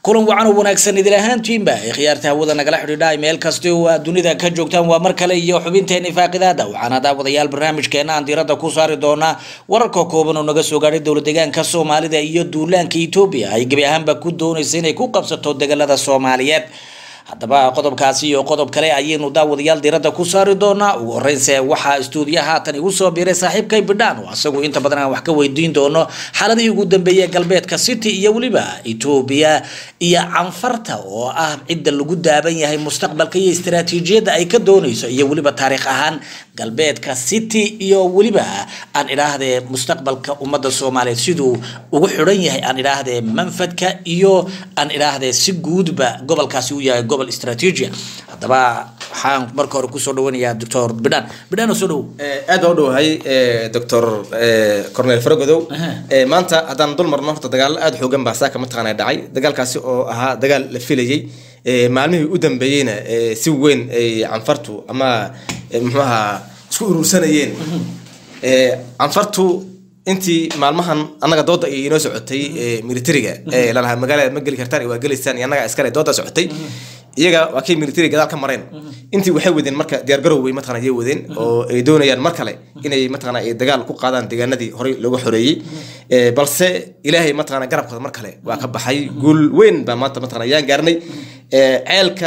kulan wacan oo wanaagsan idil ahaantiinba ee khiyaarta hawada nagala xidhiidha meel kasta oo aad dunida ka joogtaan waa mar kale iyo xubinteeni faaqidaada waxaana daawadayaal barnaamijkeena aan diiradda ku saari doonaa wararka kooban oo naga soo gaadhay dowlad deegaanka soomaalida iyo duulaanka etoobiya ay gebi ahaanba ku doonaysa inay ku qabsato degalada soomaaliyeed haddaba qodobkaasi iyo qodob kale ayaynu daawadayaal diiradda ku saari doonaa ugu horeynse waxaa istuudiyaha haatan igu soo biiray saaxiibkay bidhaan oo asagu inta badan aan wax ka weydiin doono xaaladihii ugu dambeeyey galbeedka city iyo weliba etoobiya iyo canfarta oo ah cidda lagu daaban yahay mustaqbalka iyo istaraatiijiyadda ay ka doonayso iyo weliba taariikh ahaan galbeedka city iyo weliba aan idhaahdee mustaqbalka ummadda soomaaliyeed siduu ugu xidhan yahay aan idhaahdee manfadka iyo aan idhaahdee si guudba gobolkaasi u yahay gobol istraatiijia haddaba waxaan marka hore kusoo dhawanayaa doctor bidhaan bidhaan oo soo dhow aad baa u dhowahay doctor cornel faragodow maanta haddaan dul marno horta dagaalo aada xoogan baa saaka mataqaana dhacay dagaalkaasi oo ahaa dagaal la filayey maalmihii u dambeeyeyna si weyn ay canfartu ama muxuaha isku urursanayeen canfartu intii maalmahan annaga dooda ay inoo socotay militariga lalahaa magaalada ma geli kartaan waa gelaysaan iyo annaga iskale dooda socotay iyaga waa kay military gadaal ka mareen intii waxay wadeen marka diyaargarow way mataqana ayay wadeen oo ay doonayaan mar kale inay mataqana ay dagaal ku qaadaan deegaanadii horey looga xoreeyey balse ilaahay mataqana garabkooda mar kale waa ka baxay guul weyn baa maanta mataqana ayaan gaarnay ceelka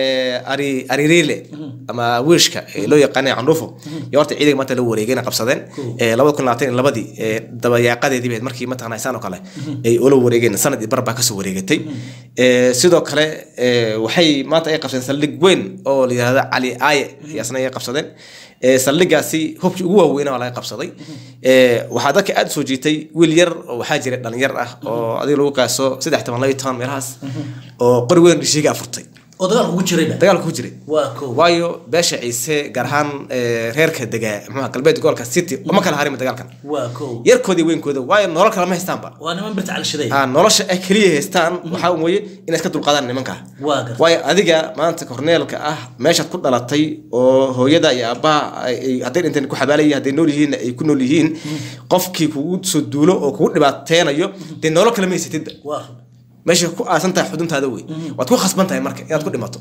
ari aririle ama wiishka loo yaqaanay candhuufo iyo horta ciidanka maanta la wareegayna qabsadeen labada kun labaatan iyo labadii dabayaaqadeedii bayd markii mataqana isaan oo kale ay ula wareegeen sanad iyo bar baa kasoo wareegatay sidoo kale waxay maanta ay qabsadeen saldhig weyn oo la yihahdo cali aaye ayaasna ay qabsadeen saldhigaasi hubkii ugu waaweyna waa laga qabsaday waxaa dadka aada soo jiitay wiil yar oo waxaa jiray dhalinyar ah oo adiga lagu qaaso saddex toban laba toban meelahaas oo qori weyn dhishiiga afurtay oo dagaalka ku jirayba dagaalka ku jiray waa kow waayo beesha ciise gaar ahaan reerka degaa muxuha galbeed gobolka city uma kala harima dagaalkan waa kow yarkoodii weynkooda waayo nolol kale ma haystaanba waa niman birta calishaday ah nolosha ay keliya haystaan waxaa weeye inay iska dulqaadaan nimanka waa gar waayo adiga maanta korneelka ah meeshaad ku dhalatay oo hooyada iyo aabbaha ay- hadday dhinteen ku xabaalaya hadday nool yihiin ay ku nool yihiin qofkii kugu soo duulo oo kugu dhibaateenayo dee nolol kale ma haysatidba waa meesha ku aasan tahay xuduntaada wey waad ku khasban tahay marka inaad ku dhimato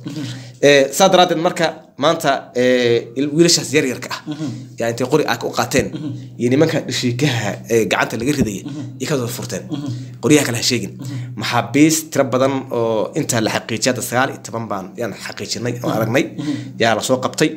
saa daraadeed marka maanta il- wiilashaas yaryarka ah yaa intay qori ah u qaateen iyo nimanka dhishiikaha ee gacanta laga ridaya iyo kasoo furteen qoryaha kale ha sheegin maxaabiis tiro badan oo inta la xaqiijiyay hadda sagaal iyo toban baan yaan xaqiijinay oo aragnay yaa lasoo qabtay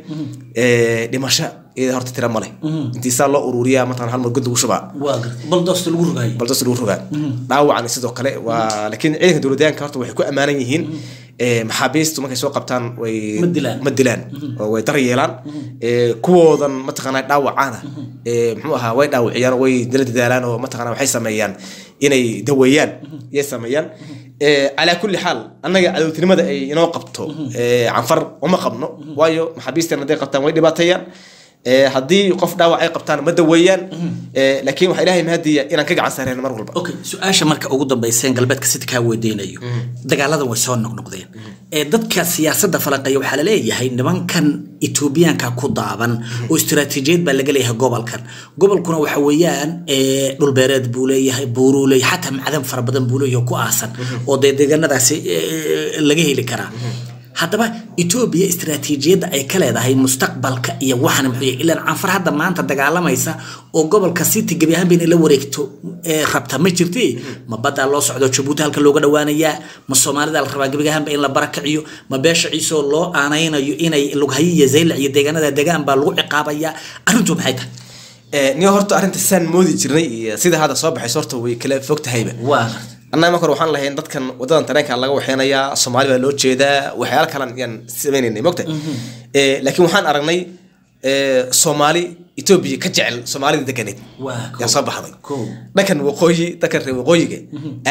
dhimasho iyada horta tiro male intii saa loo ururiyaa mataqana hal mar god lagu shubaa waa gar baldoosta lagu rogaayay baldas lagu rogaa dhaawacan sidoo kale waa laakiin ciidanka dowladyaanka horta waxay ku ammaanan yihiin maxaabiistu markay soo qabtaan way Ma dilaan. ma dilaan oo way dar yeelaan kuwoodan mataqaanaa dhaawacaana muxuu ahaa way dhaawaciyaan oo way dala dadaalaan oo mataqaanaa waxay sameeyaan inay daweeyaan iyay sameeyaan calaa kulli xaal annaga cadowtinimada ay inoo qabto canfar uma qabno waayo maxaabiistan hadday qabtaan way dhibaateeyaan Eh, haddii qof dhaawac ay qabtaan ma daweeyaan Eh, laakiin waxaa ilaahay mahadiya inaan ka gacan saareen mar walba okay su-aasha marka ugu dambeyseen galbeedka city kaa weydiinayo dagaaladan way soo noqnoqdeen ee dadka siyaasadda falanqeeya waxaa laleeyahay nimankan etoobiyaanka ku daaban oo istiraatiijiyad baa laga leeyahay gobolkan gobolkuna waxa weeyaan ee, dhulbeereed buu leeyahay buuruu leeyahay xataa macdan fara badan buu leeyahay oo ku aasan oo dee deegaanadaasi ee, laga heli karaa haddaba etoobiya istiraatiijiyadda ay ka leedahay mustaqbalka iyo waxan muxuu yahay ilaan canfar hadda maanta dagaalamaysa oo gobolka city gebi ahaan bayna la wareegto ee rabta ma jirti ma baddaa loo socdo jabuuti halka looga dhawaanayaa ma soomaalida la rabaa gebi ahaanba in la barakiciyo ma beesha ciisoo loo aanaynayo inay lughayo iyo zaylac iyo deegaanada degaan baa lagu ciqaabayaa arrintu maxay tahay Eh, niyo horta arrinta saan moodi jirnay iyo sida hadda soo baxayso horta way kala fog tahayba waa annaga marka hore waxaan lahayn dadkan wadadan tareenka laga waxeynayaa soomaali baa loo jeedaa waxyaala kalan yaan sameynaynay mogta laakiin waxaan aragnay eh, soomaali etoobiya ka jecel soomaalida deganeed Waa, yaa soo baxday kow. dhankan waqooyi dhankan reer waqooyiga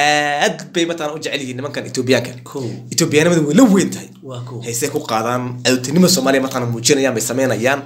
aad bay mataqana u jecel yihiin nimankan etoobiyaanka Kow. etoobiyaanimada way la weyn tahay Waa, kow. haysee ku qaadaan cadowtinimo soomaaliya mataqana muujinayaan bay sameynayaan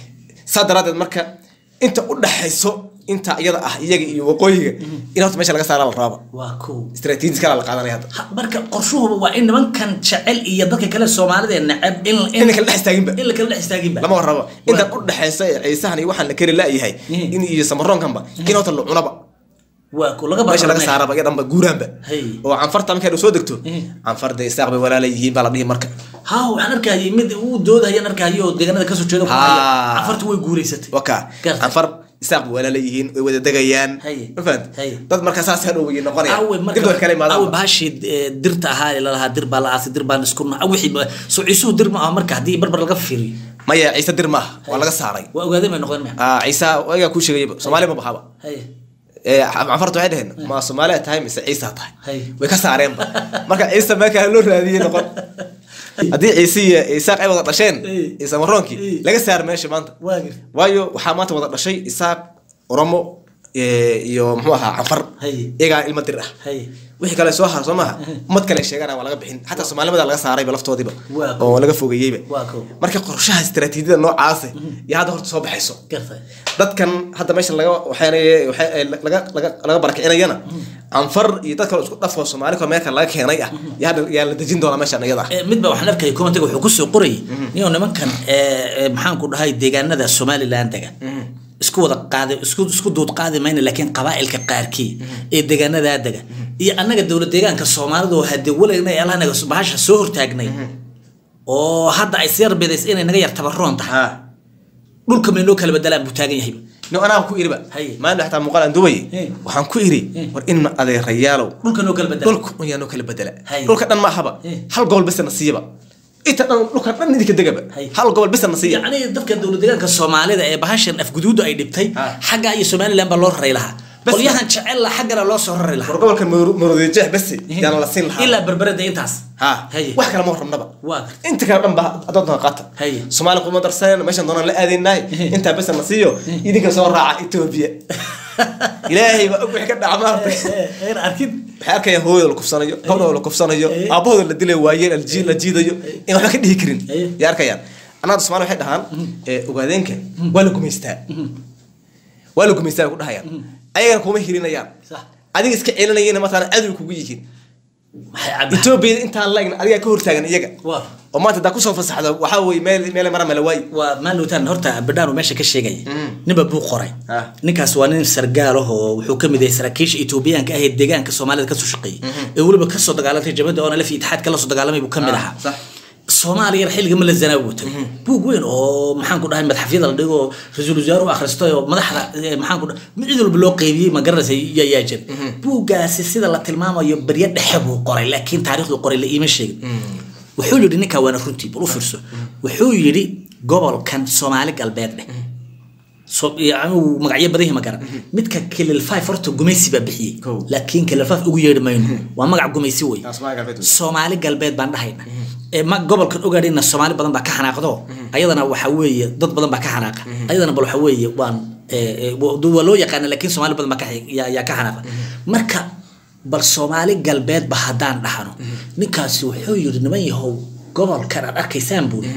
saa daraadeed marka inta u dhaxayso inta iyada ah iyaga iyo waqooyiga in horta meesha laga saara la raaba waa kow istaraatiiji kala la qaadanaya hadda Ha- marka qorshuhuba waa in nimankan jecel iyo dadka kale soomaalida ee neceb in in la kala dhex istaaginba in la kala dhex istaaginba lama warrabo intan u dhaxaysa ee ciisahan iyo waxaan la kari laayahay Mhm. in iyo samaroonkanba in horta la cunaba waa ku laga meesha laga barbar saaraba iyo dhanba guuraanba Hey. oo canfarta markay soo degto Eh. canfarda isaaq bay walaala yihiin baa la dhihi marka ha waxaan arkayay mid uu doodayaan arkayay oo deegaanada kasoo jeeda ku Ha. haya cafartu way guuleysatay waka Gartay. canfar isaaq bay walaala yihiin way wada degayaan Hey. ma fahant Hey. dad marka saas hadhow way noqonayaan awe dib way kala marka awe imaadaan bahashii eh, dirta ahaa ee lalahaa dir baa la aasay dir baan isku naca wixii ba- soo ciisuhu dir ma aha marka haddii barbar laga fiiriyo maya ciise dir maaha waa laga saaray waa ogaadeen bay noqdeen maya Ah, ciise ayagaa kuu sheegayaba soomaali ma bahaba haye Eh, canfarta waxay dhaheen ma soomaaliya tahay mise ciisa tahay Hey. way ka saareenba marka ciise meelkaa loo raadiyey noqon haddii ciise iyo isaaq ay wada dhasheen Hey. ciise maroonkii Hey. laga saar meesha maanta waa gir waayo waxaa maanta wada dhashay isaaq oromo eh, iyo muxuu ahaa canfar Hey. iyagaa ilmo dir ah haye wixii kale soo har soo maaha ummad kale sheegana waa laga bixin xataa soomaalimada laga saarayba laftoodiiba Waa kow. oo laga fogeeyeyba Waa kow. marka qorshaha istaraatiijiyada noocaasa iyo hadda horta soo baxayso gartay dadkan hadda meesha laga waxaanay waxay laga laga laga barakicinayana anfar iyo dad kale isku dhafo Soomaali ka meelka laga keenay ah yaa hadda yaa la dejin doona meeshan iyada ah Eh, midba waxaan arkayay commentiga wuxuu kusoo qorayay ninoo nimankan eh, eh, maxaan ku dhahay deegaanada somaliland degan isku wada qaadi isku isku duud qaadi mayna laakiin qabaa'ilka qaarkii ee deegaanadaa dega iyo annaga dowlad deegaanka soomaalida oo hadee walayna ee allahnaga bahasha soo hortaagnay oo hadda ay sii yarbidays inay naga yar tabaroon tahay ha dhulka maynoo kala bedelaan buu taagan yahay no anaa ku iriba Haye. maanta xataa muuqaal aan duubay Eh. waxaan ku iri war in adeerayaalow dhulka noo kala bedela dhulku un yaa noo kala bedela Haye. dhulka dhan ma ahaba Eh. hal gobol bes na siiyaba inta dhan dhulka dhan idinka degaba Haye. hal gobol bes na siiya yacni dadka dowlad deegaanka soomaalida ee bahashan afguduudu ay dhibtay Ah. xagga iyo somaliland baa loo raray lahaa Bas- qolyahan jecel la xaggana loo soo rari lahaa war gobolka maroodijeex bes yaana la siin lahaa ilaa berbereda intaas ha Haye. wax kale ma rabnaba waa gartay inta kale dhan ba adoonta qaata Haye. soomaali kuma darsanayna meeshan doonaan la aadaynahay intaa bes na siiyo idinka soo raaca etoobiya ilaahay baa og wixii ka dhaca maartay eer arkid waxay arkayaan hooyada la kufsanayo gabdhooda la kufsanayo Eh. aabahooda la dilayo waayeen alji- la jiidayo in waxba ka dhihi karin Eh. yaa arkayaan annaada soomaali waxay dhahaan eh, ogaadeenka waa la gumaystaa waa la gumaystaa bay ku dhahayaan ayagana kuma hilinayaan Sax. adiga iska celinayana mataqaana cadow kugu yihiin maxay cab etoobiyada intaan la egna adigaa ka hortaagan iyaga waa oo maanta hadaa kusoo fasaxdo waxaa weye meel meel mara mala waayi waa maaluutaan horta badhaan meesha ka sheegaya ninba buu qoray Ah. ninkaas waa nin sargaal ah oo wuxuu ka mid yahay saraakiisha etoobiyaanka ah ee deegaanka soomaalida kasoo shaqeeyay ee weliba kasoo dagaalantay jabada oona laf itixaadka lasoo dagaalamay buu ka mid Ah, ahaa sax. soomaaliya xilliga ma la zanaa buu tagay buug weyn oo maxaan ku dhahay madaxafyada la dhigo oo ra-iisul wasaare u akhristay oo madaxda eh, maxaan ku dhahay mid cid walba loo qeybiyey ma garanaysa yaa yaa jira buuggaasi sida la tilmaamayo baryo dhexe buu qoray laakiin taariikhdu qoray la iima sheegin wuxuu yidhi ninkaa waana runtii bal u fiirso wuxuu yidhi gobolkan soomaali galbeed dheh so yani uu magacyo badan yahay ma garan midka kilil five horta gumaysi baa bixiyey Kow. laakiin kilil five ugu yeedhi mayno waa magac gumaysi wey Ah, Soomaali galbeed wey. soomaali galbeed baan dhahayna ee ma gobolkan ogaadhayna soomaali badan baa ka xanaaqdo ayadana waxa weeye dad badan baa ka xanaaqa ayadana bal waxa weeye waan ee, ee, wa- waa loo yaqaana laakiin soomaali badan baa ka xi- yaa yaa ka xanaaqa marka bal soomaali galbeedba haddaan dhahno ninkaasi wuxuu yidhi niman yahow gobolkan aad arkaysaan buuri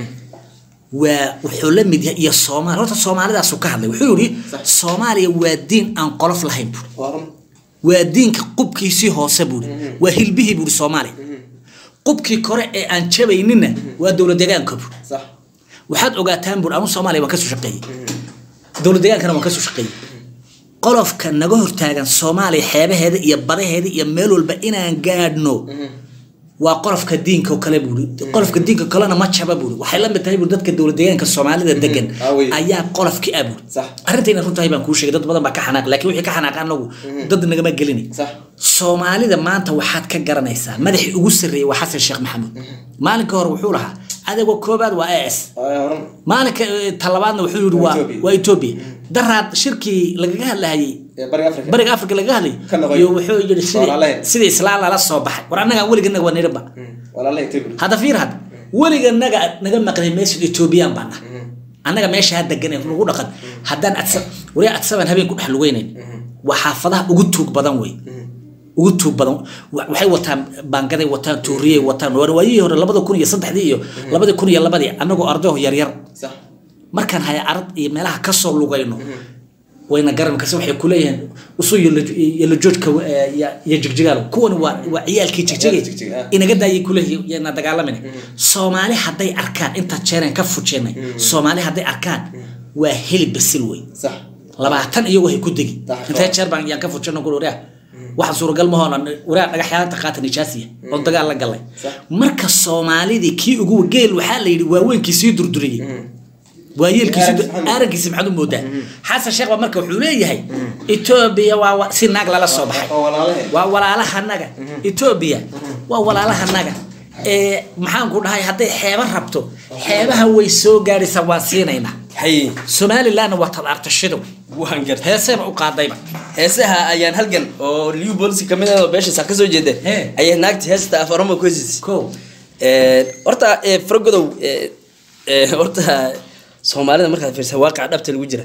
waa wuxuu la mid yahay iyo soomaali horta soomaalidaasu ka hadlay wuxuu yidhi soomaaliya waa diin aan qolof lahayn buuri waa diinka qubkiisii hoose buuri waa hilbihii buuri soomaaliya qubkii kore ee aan jabaynina waa dowlad deegaanka buuri sax waxaad ogaataan buuri anu soomaaliya waan kasoo shaqeeyey dowlad deegaankana waan kasoo shaqeeyey qolofka naga hortaagan soomaaliya xeebaheeda iyo badaheeda iyo meel walba inaan gaadhno waa qolofka diinka oo kale buuri qolofka diinka kalena ma jaba buuri waxay la mid tahay buuri dadka dowlad deegaanka soomaalida degan Ah, wey. ayaa qolofkii ah buuri Sax. arrintayna runtahay baan kuu sheegay dad badan baa ka xanaaq laakiin wixii ka xanaaqa anagu dad nagama gelini Sax. soomaalida maanta waxaad ka garanaysaa madaxii ugu sarreeyey waa xasan sheekh maxamuud maalinka hore wuxuu lahaa adagoo koobaad waa as maalinka eh, talabaadna wuxuu yidhi waa Ethiopia. waa etoobiya daraad shirkii lagaga hadlahayay bariga africa bariga afrika lagaga hadlay Ka noqoy. iyo wuxuu yidhi sidii- Walaalaheed. sidii islaan lala soo baxay war annaga weliganaga waa nidhaba walaalaha etoobiya hadda fiir hadda weliganaga naga maqlay meesha etoobiyaan baana annaga meesha ha degan ee lagu dhaqan haddaan adsa wari adsaban habeen ku dhex lugeynayn waa xaafadaha ugu tuug badan wey ugu tuug badan Wa- waxay wataan baangaday wataan tuuriyey wataan waa waayihii hore labada kun iyo saddexdii iyo labadii kun iyo labadii annagoo ardayo yaryar sax markaan haya arad iyo meelaha kasoo lugayno wayna garan kase waxay kuleeyihiin usu yelo joojka iyo jigjigaal kuwan waa waa ciyaalkii Ciyaalkii jigjigay jigjig, ah. inaga daayay kuleeyihiin yana dagaalamin soomaali hadday arkaan inta jeereen ka fujeenay soomaali hadday arkaan waa hilib basil wey sax labaatan iyagu hay ku degi Daqiiqo. intee jeer baan yaan ka fujano kul wareah waxaan suuragal ma hoona wareah dhagaxyaanta qaata nijaasiya oo dagaal la galay Sax. marka soomaalidii kii ugu geel waxaa la yidhi waaweynkii sii durduriyey waayeelkiisi Araggiisa maxamed. araggiisa maxaad u moodaa xasan sheekh baa marka wuxuu leeyahay etoobiya waa wa- si naag lala soo baxay oo walaalahe waa walaalahanaga etoobiya waa walaalahanaga ee maxaan ku dhahay hadday xeeba rabto xeebaha way soo gaadhaysaa waan siinaynaa hay somalilandna waa tabaartashidow waan gartay heeseeba u qaadayba heesaha ayaan halgan oo liu bolsi kamid ah oo beeshiisa ka soo jeeda Hee. ayay naagti heesta afaroma ku hesiis ko horta eh, faragodow eh, eh, horta soomaalida markaad fiirsa waaqaca dhabta lagu jira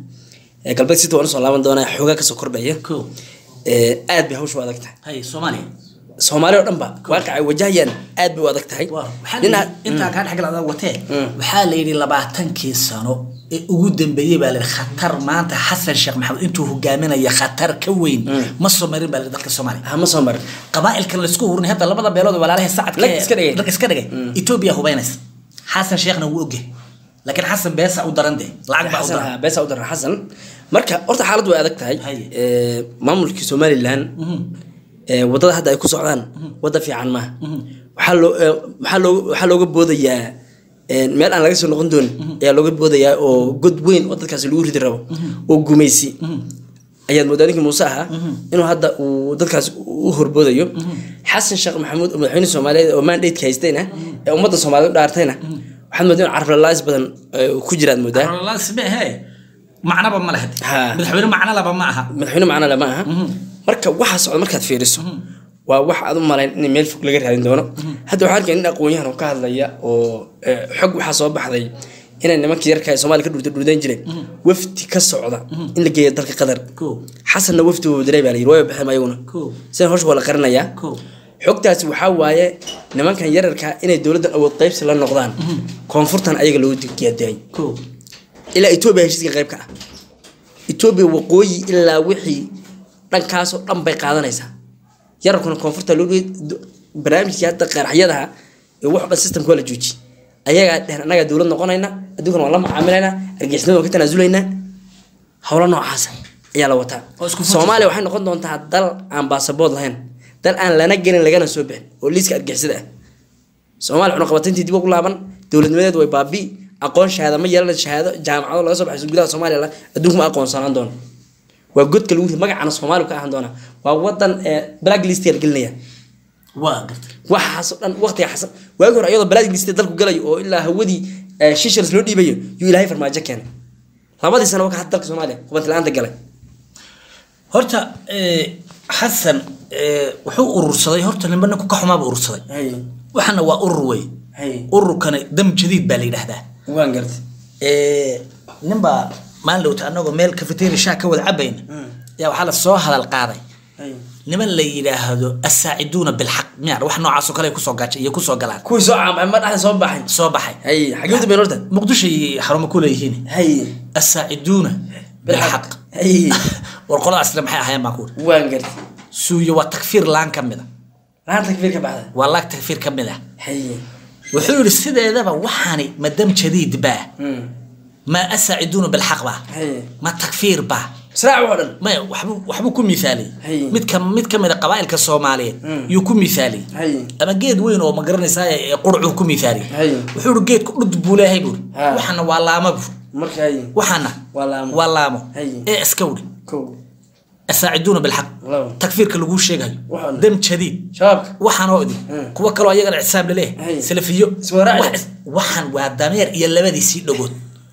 Eh, galbeed sita waan usoo laaban doonaa xoogaa kasoo kordhaya ko Eh, aad bay hawshu u adag tahay hay soomaaliya soomaali oo dhan ba waaqaca ay wajahayaan aad bay u adag tahay waa waxaa la Dhinaca- yidhi- intaa kaa dhexgalada watee Mm. waxaa la yidhi labaatankii sano ee ugu dambeeyey baa la yidhi khatar maanta xasan sheekh maxamed intuu hogaaminaya khatar ka weyn ma soo marin baa la yidhi dalka soomaaliya ah ma soo marin qabaa'ilkan laisku hurinay hadda labada beelood ee walaalaha sacadka Lag iska dhigay. lag iska dhigay etoobiya hubaynaysa xasan sheekhna wuu ogyahay laakiin xasan beesa u daran dee lacag baa u xasan daran ah, beesa u daran xasan marka horta xaaladdu way adag tahay Haye. Eh, maamulkii somalilan eh, wadada hadda ay ku socdaan wadda fiican maaha waxaa loo eh, waxaa loo waxaa looga boodayaa eh, meel aan laga soo noqon doonin ayaa looga boodayaa oo god weyn oo dadkaasi lagu ridi rabo oo gumaysi ayaad moodaa ninkii muuse ahaa inuu hadda uu dadkaas u horboodayo xasan sheekh maxamuud oo madaxweyne soomaaliyeed oo mandate haystayna ee ummadda soomaaliyeed u dhaartayna waxaad moodaa in carflalaais badan eh, ku jiraad moodaa he macnaba ma laha Ha. madaxweyne macno laba ma aha madaxweyne macna lama aha marka waxa socda markaad fiiriso waa wax aad u malayn in meel fog laga raadin doono hadda waxaan arkay nin aqoon-yahan oo ka hadlaya oo eh, xog waxaa soo baxday inay nimankii yarka ee soomaaliya ka dhurta dhurdayn jireen wafdi ka socda in la geeyo dalka qatar Ko. xasanna wafdi wuu diray baa la yiri way baxeen ayaguna Ko. sida hawsha waa la qarinayaa Ko. xogtaasi waxaa waaye nimankan yararka inay dowladdan awood qaybsi la noqdaan koonfurtan ayaga loo diyaadiyay ko ilaa etoobiya heshiiska qayb ka ah etoobiya waqooyi ilaa wixii dhankaasoo dhan bay qaadanaysaa yararkuna koonfurta loo dhigay do- barnaamijkii hadda qaraxyadaha ee wax dhan systemka waa la jooji ayagaa dhehen annagaa dowlad noqonayna adduunkana waan la macaamilaynaa argixisnimada waan ka tanaasulaynaa howlo noocaasa ayaa la wataa Oo isku fujis. soomaaliya waxay noqon doontaa dal aan baasabood lahayn dal aan lana gelin lagana soo bixin oo liiska argixisada ah soomaaliya waxnu qabatantii dib ugu laaban dowladnimadeed way baabi aqoon shahaada ma yeelan shahaado jaamacado laga soo baxayso gudaha soomaaliya la- adduunka ma aqoonsanaan doono waa godka lagu ri magacana soomaaliya ka ahaan doona waa wadan ee black list la gelinaya waa gartay waxaasoo dhan waqtiga xasan waagi hore iyadoo black list dalku galayo oo ilaa hawadii eh, shishers loo dhiibayo yuu ilaahay farmaajo keenay labadii sano ka had dalka soomaaliya hubanti la-aanta galay horta eh, xasan eh, wuxuu urursaday horta nimba ninku ka xumaaba urursaday waxana waa urur wey Hay. ururkani dam jadiid baa la yidhaahdaa waan gartay Eh, ninbaa maalin dhowta anagoo meel cafeteria shaa ka wada cabayna yaa waxaa la soo hadal qaaday niman la yidhaahdo asaaciduuna bilxaq miyaa wax noocaasoo kale ay kusoo gaajay iyo kusoo galaan kuwii soo caamay ma dhaxda soo baxay soo baxay hay xagee u dambeyn horta muqdisho iyo xarumo ku leeyihiin hay asaaciduuna bilxaq hay war qoladaasle maxay ahaayeen baan ku uri waan gartay suuyo waa takfiir laan ka mid a laanta takfiir ka baxda waa laag takfiir ka mid ah hay wuxuu yidhi sideedaba waxaani ma dam jadiid baa ma asaaciduuna bilxaq baa Hay. ma takfiir baa israac oo dhan maya waxbuu waxbuu ku mithaaliyey Hay. mid ka mid ka mid a qabaa'ilka soomaaliyeed yuu ku mithaaliyey Hay. ama geed weyn oo ma garanaysaa ee qurcuu ku mithaaliyey Hay. wuxuu yidhi geedku dhud buu leeyahay buuri Ha. waxana waa laamo buuri marka hay waxana Waa laamo. waa laamo Hay. ee iska wuri kow asaaciduuna bilxaq Labo. takfiirka laguu sheegayo Waxaan. dam jadiid shabaabka waxaan oo idin Hmm. kuwa kaloo ayagana icsaab laleeyahay Hay. salafiyo Iswaraaci. Wax- waxaan waa dameer iyo labadiisii dhagood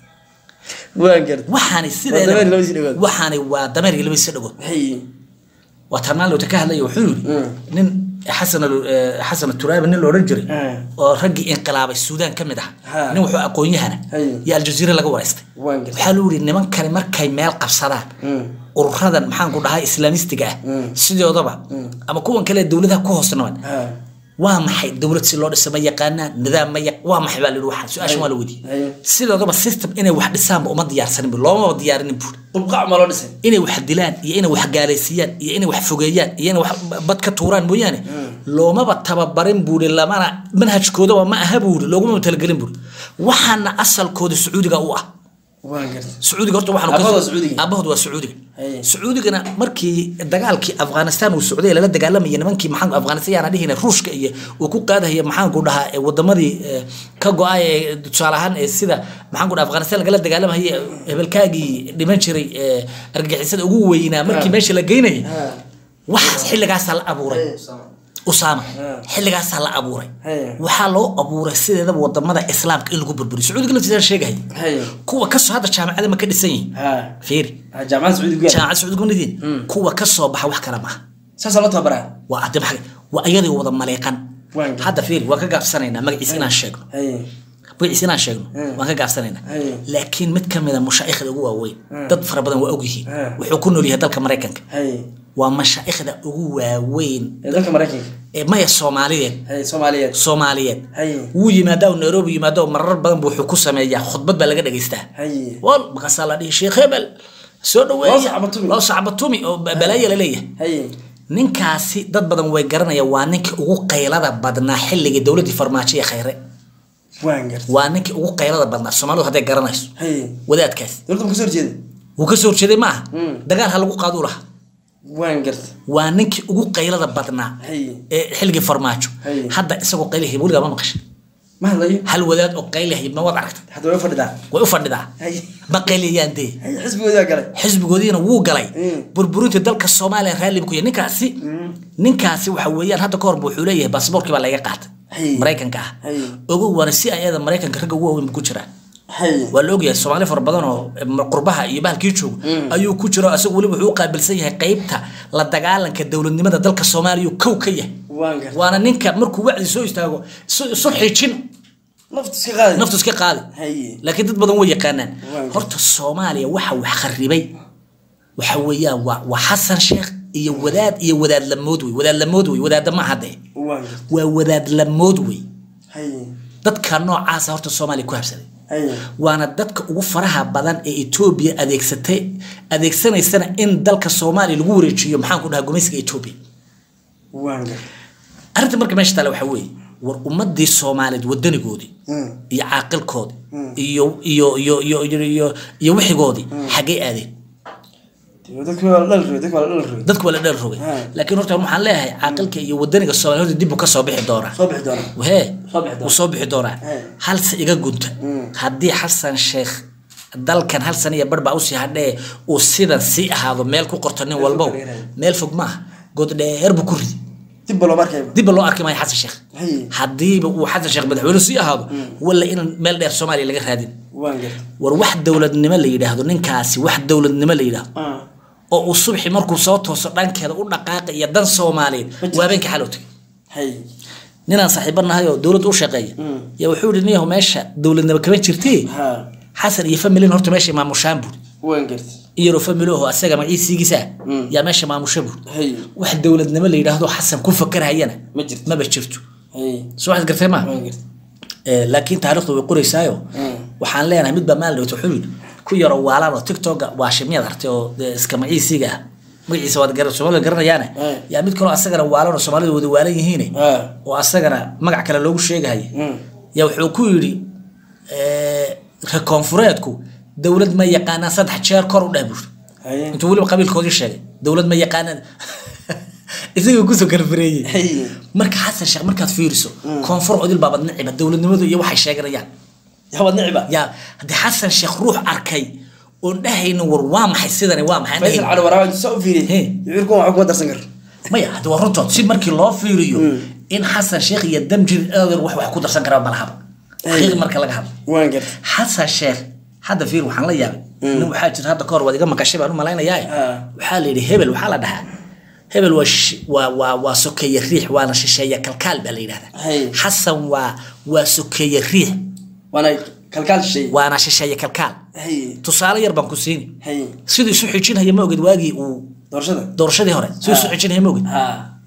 waan gartay waxaani dameer iyo labadiisii sideeda dhagood. waxaani waa dameer iyo labadiisii dhagood hay waa tarmaalowta ka hadlaya wuxuu yidhi Mm. nin xasan al- eh, xasan turaabi nin la odhan jiray Mm. oo raggii inqilaabay suudaan ka mid ah Ha. nin wuxuu aqoon-yahana Hay. iyo aljaziira laga waraystay waan gartay waxaa lu yidhi nimankani markay meel qabsadaan Mm. ururadan maxaan ku dhahay islaamistiga ah Mm. sidoodaba ama kuwan kale dowladaha ku hoos naban ha waa maxay dowlad si loo dhisa ma yaqaanaan nidaam ma yaq waa maxay baa la yidhi waxaa su-aashan waa la weydiiyey Hay. sidoodaba system inay wax dhisaanba uma diyaarsanin bu loomaba diyaarinin buuri dulqaac ma loo dhisay inay wax dilaan iyo inay wax gaalaysiiyaan iyo inay wax fogeeyaan iyo inay wax bad ka tuuraan mooyaane loomaba tababarin buuri lamana manhajkoodaba ma aha buuri looguma talagelin buuri waxaana asalkooda sacuudiga u ah waan gartay sacuudiga horta waxaan Aabahood waa Sacuudiga? aabahood waa sacuudiga Haye. sacuudigana markii dagaalkii afghanistan uu socday lala dagaalamaya nimankii maxaan afghanistan yaana dhihina ruushka iyo uu ku qaadahaya maxaanku dhahaa ee wadamadii ee, ka go-ay ee tusaale ahaan ee sida maxaanku dhaha afghanistan lagala dagaalamaya hebelkaagii dhiman jiray ee argagixisada ugu weynaa markii meesha la geynaya wax xilligaasaa la abuuray usaama xilligaasaa la abuuray Haye. waxaa loo abuuray sideedaba wadamada islaamka in lagu burburiyo sacuudiga laftiisa sheegaya Haye. kuwa kasoo hadda jaamacada ma ka dhisan yihiin ha fiiri ha jaamacadda sacuudi ku yaala jaamacada sacuudiga ma nidiin kuwa kasoo baxa wax kale maaha saasaa loo tababaraa waa ade maxay waa iyadii wada maleeqan Waan gartay. hadda fiiri waan ka gaabsanaynaa magaciisa inaan sheegno haye magaciisa inaan sheegno waan ka gaabsanaynaa Haye. laakiin mid ka mid a mashaa'ikhda ugu waaweyn dad fara badan waa ogyihiin Ha. wuxuu ku nool yahay dalka maraykanka haye waa mashaa'ikhda ugu waaweyn ee dalka maraykanka ee maya soomaaliyeed haye soomaaliyeed soomaaliyeed haye wuu yimaadaa oo nairobi yimaado marar badan buu wuxuu ku sameeyaa khudbad baa laga dhagaystaa haye wal markaasaa la dhihi sheekh hebel soo Loo dhaweeya sacbatumi. loo sacbatumi oo ba- balaayo la leeyahay haye ninkaasi dad badan way garanayaan waa ninkii ugu qaylada badnaa xilligii dowladdii farmaajo ee khayre waan gartay waa ninkii ugu qaylada badnaa soomaalidu hadday garanayso haye wadaadkaas dowladda ma kasoo horjeeda wuu ka soo horjeeday maaha Mm. dagaal ha lagu qaaduu lahaa waan gartay waa ninkii ugu qaylada badnaa haye ee xilligii farmaajo Haye. hadda isagoo qaylihay weligaa ma maqashay ma hadlayo hal wadaad oo qaylihay ma waad aragtay hadda way fadhidaa way u fadhidaa haye ma qayliyaan dee haye xisbigoodaa galay xisbigoodiina wuu galay Mm. burburinta dalka soomaaliya raalli buu ku yahay ninkaasi ninkaasi waxa weeyaan hadda ka hor buu wuxuu leeyahay baasaboorkii baa laga qaatay Hay. maraykanka ah Hay. ogow waana si ayada maraykanka ragga ugu waaweyn buu ku jiraa haye waa la ogyahay soomaali fara badan oo eh, qurbaha iyo bahalkii joogo ayuu ku jiro isagu weliba wuxuu u qaabilsan yahay qeybta la dagaalanka dowladnimada dalka soomaaliya uu kow ka yahay waan gartay waana ninka markuu wacdi soo istaago isu isu xiijin naftu iska qaadi naftu iska qaadi haye laakiin dad badan way yaqaanaan Waaw. horta soomaaliya waxa wax kharibay waxa weeyaan waa waa xasan sheekh iyo wadaad iyo wadaad lamood wey wadaad lamood wey wadaadda ma hadde waan gartay waa wadaad lamood wey haye dadka noocaasa horta soomaaliya ku habsaday haye waana dadka ugu faraha badan ee etoobiya adeegsatay adeegsanaysana in dalka soomaaliya lagu wareejiyo maxaan ku dhahaa gumaysiga etoobiya waan gartay arrinta marka meesha taale waxaa weeye war ummadii soomaaliyeed wadanigoodii Mm. iyo caaqilkoodii iyo iyo iyo iyo iyo iyo iyo wixigoodii xaggay aadeen dadka waa la dhal rogay dadka waa la dhal rogay dadku waa la dheer rogay Ha. laakiin horta waxaan leeyahay caaqilka iyo wadaniga soomaaliya horta dib buu ka soo bixi doonaa soo bixi doona wahee Soo bixi doonaa. wuu soo bixi doonaa He. halse iga gunta Mm. haddii xasan sheekh dalkan hal sana iyo barbaa usii hadhee uu sidan sii ahaado meel ku qorto nin walbow fog laga raadi. meel fog maaha god dheer buu ku ridi dib ba loo markayba dibba loo arki maayo xasan sheekh haye haddiiba uu xasan sheekh madaxweyne sii ahaado walla in meel dheer soomaaliya laga raadin waan gartay war wax dowladnimo la yidhaahdo ninkaasi wax dowladnimo la yidhaahdo ah oo uu subxi markuu soo tooso dhankeeda u dhaqaaqa iyo dan soomaaliyeed jirto. waa habeenkii xalow tagay haye ninaan saaxiibo nahay oo dowladda u shaqeeya yaa wuxuu yihi niyahu meesha dowladnimo kama jirtee ha xasan iyo familin horta meesha maamushaan buuri waan gartay iyaroo familooho asaga magaciisigiisa yaa meesha maamusha buuri haye wax dowladnimo la yidhaahdo xasan ku fakarhayana ma jirto maba jirto haye soo waxaad gartay ma waan gartay Eh, laakiin taariikhdu way qoraysaayo waxaan leenahay mid baa maalin dhawta wuxuu yidhi ku yaro waalan oo tiktoka waa shimyad artay oo dee iska magaciisiga ah magaciisa waad gara soomaalida garanayaane Eh. yaa mid kaloo asagana waalan oo soomaalida wada waalan yihiine ah oo asagana magac kale loogu sheegahaya Mm. yaa wuxuu ku yidhi eh, reer koonfureedku dowlad ma yaqaanaan saddex jeer kor u dheh buuri haye intuu weliba qabiilkoodii sheegay dowlad ma yaqaanaan isagoo kusoo karfareeyey haye marka xasan sheekh markaad fiiriso koonfur odil baabad niciba dowladnimadu iyo waxay sheeganayaan yaabad niciba yaa haddii xasan sheekh ruux arkay oon dhahaynin war waa maxay sidani waa maxay aan faysal dhahaynin. cali waraawa intuu saa u fiiriyey Hey. yucirkun waxba kuma darsan karo maya haddi waa runtood si markii loo fiiriyo in xasan sheekh iyo damjir eedeer wax wax ku darsan karaa malahaba xaqiiqi marka laga hadlo waan gartay xasan sheekh hadda fiir waxaan la yaabay nin waxaa jira hadda kahor waad iga maqashay baan u malaynayaa Ah. waxaa la yidhi hebel waxaa la dhahaa hebel waa shi- waa waa waa sokeeye riix waana shisheeye kalkaal baa la yidhahdaa Hay. xasan waa waa sokeeye riix waana kalkaal shay waana shisheeye kalkaal haye tusaale yar baan ku siini haye siduu isu xijinhaya ma oged waagii uu doorashada doorashadii hore siduu isu Ah. xijinhaya ma oged ha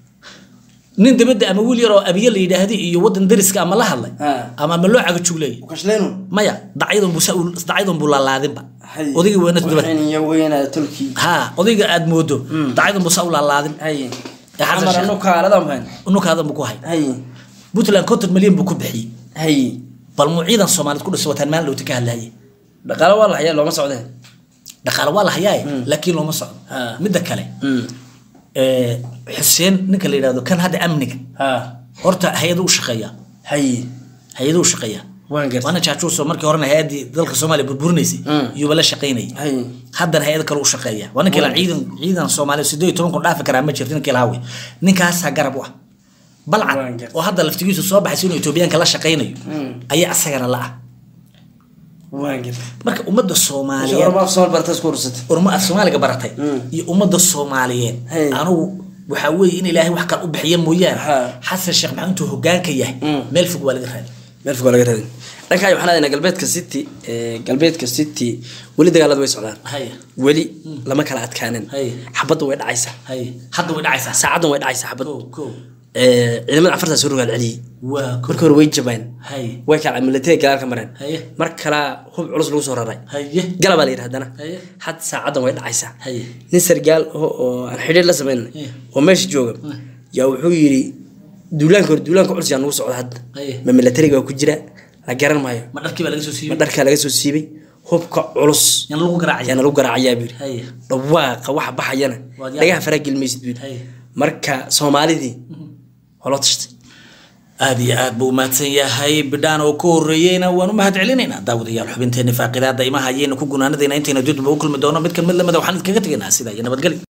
nin dabadda ama wiil yar oo abiye la yidhaahdi iyo waddan dariska ama la hadlay Ah. ama ama loo cagajugleeyay ukashleenu maya dacyadun buu sa- dacyadun buu laalaadinba haye odaygii weynad dabad waxayniyo weynaa tolkii ha odayga aad moodo dacyadun buu sa u laalaadin haye Ee, xasan amar sheekh. anu kaalada mahayn nukaadan buu ku hay haye puntland konton milyan buu ku bixiyey haye bal muu ciidan soomaaliyeed ku dhisa wataan maalin dhowta ka hadlaye dhaqaale waa la hayaa looma socdeen dhaqaale waa la hayaaye laakiin looma socdo Ha. midda kale ee, xuseen ninka la yidhahdo kan hadda amniga ha horta hay-adu u shaqeeya haye hay-adu u shaqeeya waan gartay waana jaajuuso markii horena hay-adii dalka soomaaliya burburinaysay Mm. iyuuba la shaqaynayay haye haddana hay-ad kale u shaqeeya waa ninkii la ciidan ciidan soomaaliya sideed iyo toban kun dhaafi karaa ma jirto ninkii lahaa wey ninkaasaa garab u ah balcad Waan gartay. oo hadda laftigiisu soo baxaysa inuu etoobiyaanka la shaqaynayo ayaa asagana la ah waan gartay marka ummadda soomaaliyeed ormaaf somal bartas ku urursatay urma af soomaaliga baratay Mm. iyo ummadda soomaaliyeed Hey. anugu waxaa weeye in ilaahay wax kale u bixiya mooyaane Ha. xasan sheekh maxamed intuu hogaanka yahay Mm. meel fog waa laga raadi meel fog waa laga raadin dhankaa waxaan aadaynaa galbeedka city ee, galbeedka city weli dagaalada way socdaan haya weli lama kala adkaanin Haye. xabadda way dhacaysaa haya hadda way dhacaysaa saacaddan way dhacaysaa xabad kow kow Ee, ciidamada cafartaa soo rogaal celiyey waa kow markii hore way jabaan haya way kala militariga gadaal ka mareen Haye. mar kalaa hub culus lagu soo raray haye gala baa la yidhi haddana Haye. had saacaddan way dhacaysaa Haye. nin sargaal oo oo aan xidhiir la samayn Haye. oo meesha jooga yaa wuxuu yidhi duulaanka hore duulaanka culus yaa nagu socda hadda Haye. ma militariga waa ku jira la garan maayo ma dharkii baa laga soo ma siiyey dharkaa laga soo siibay hubka culus yan lagu garaacaya ayaana lagu garaacayaa buu Haye. yidhi dhawaaqa waxa baxayana Waad yaab- dhagaha faraa gelmaysid buu Haye. yidhi marka soomaalidii waa loo tashtay aad iyo aad buu umahadsan yahay bidhaan oo ka horeeyeyna waan u mahad celinaynaa daawadayaal xubinteeni faaqidaada imaha ayaynu ku gunaanadayna intayna dudba u kulmi doono mid kan mid lamida waxaan idinkaga tegaynaa sida iyo nabadgelyo